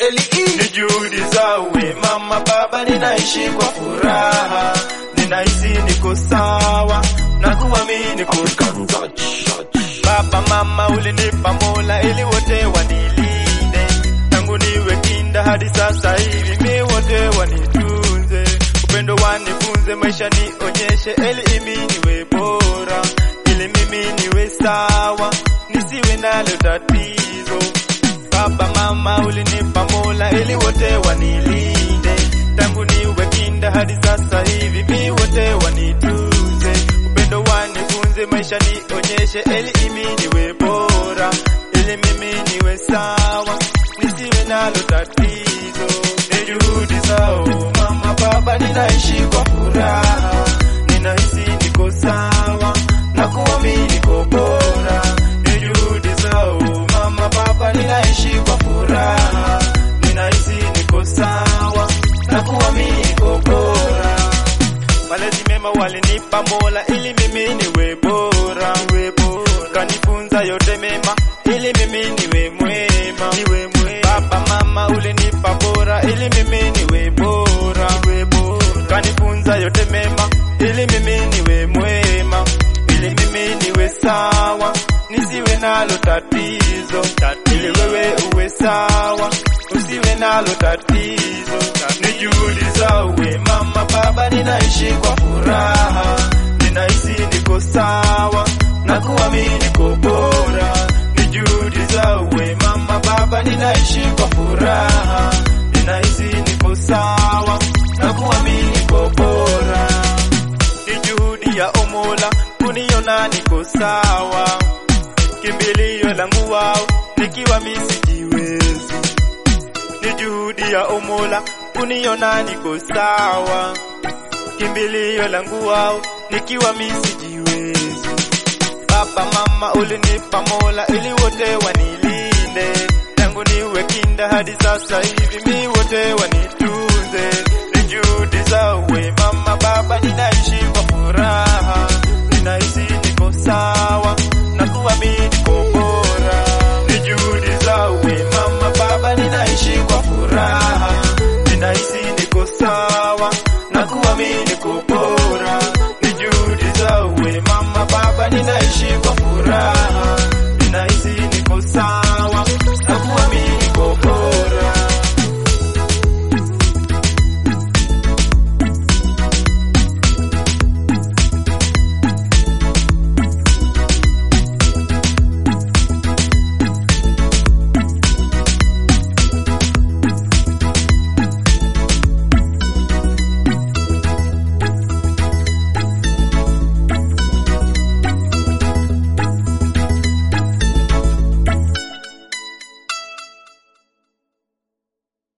ni juhudi zawe mama baba, ninaishi kwa furaha, ninahisi niko sawa na kuamini kuka Baba mama, ulinipa Mola ili wote wanilinde, tangu niwe kinda hadi sasa hivi, mi wote wanitunze, upendo wanifunze, maisha nionyeshe, ili imi niwe bora, ili mimi niwe sawa, nisiwe nalo tatizo. Baba mama, ulinipa Mola ili wote wanilinde, tangu niwe kinda hadi sasa hivi, mi wote wanitunze, upendo wanifunze, maisha nionyeshe, ili imi niwe bora, ili mimi niwe sawa, nisiwe nalo tatizo. Ni juhudi zao mama baba, ninaishi kwa furaha, ninahisi niko sawa na kuamini niko bora. Ni juhudi zao mama baba, ninaishi kwa furaha, ninahisi niko sawa na kuamini niko bora. Malezi mema walinipa Mola ili mimi niwe bora, niwe bora. Kanifunza yote mema ili mimi niwe mwema, niwe mwema. Baba mama ulinipa bora ili mimi niwe bora, niwe bora. Kanifunza yote mema ili mimi niwe mwema, ili mimi niwe sawa, nisiwe nalo tatizo, ili wewe uwe sawa, usiwe nalo tatizo. Ni juhudi zawe mama baba, ninaishi kwa furaha, ninahisi niko sawa na kuamini niko bora. Ni juhudi zawe mama baba, ninaishi kwa furaha, ninahisi niko sawa na kuamini niko bora. Ni juhudi ya Omola kuniona niko sawa, kimbilio langu wao nikiwa misijiwezi. Ni juhudi ya Omola kuniona niko sawa, kimbilio langu wao nikiwa misijiwezi. Baba mama ulinipa Mola ili wote wanilinde, tangu niwe kinda hadi sasa hivi mi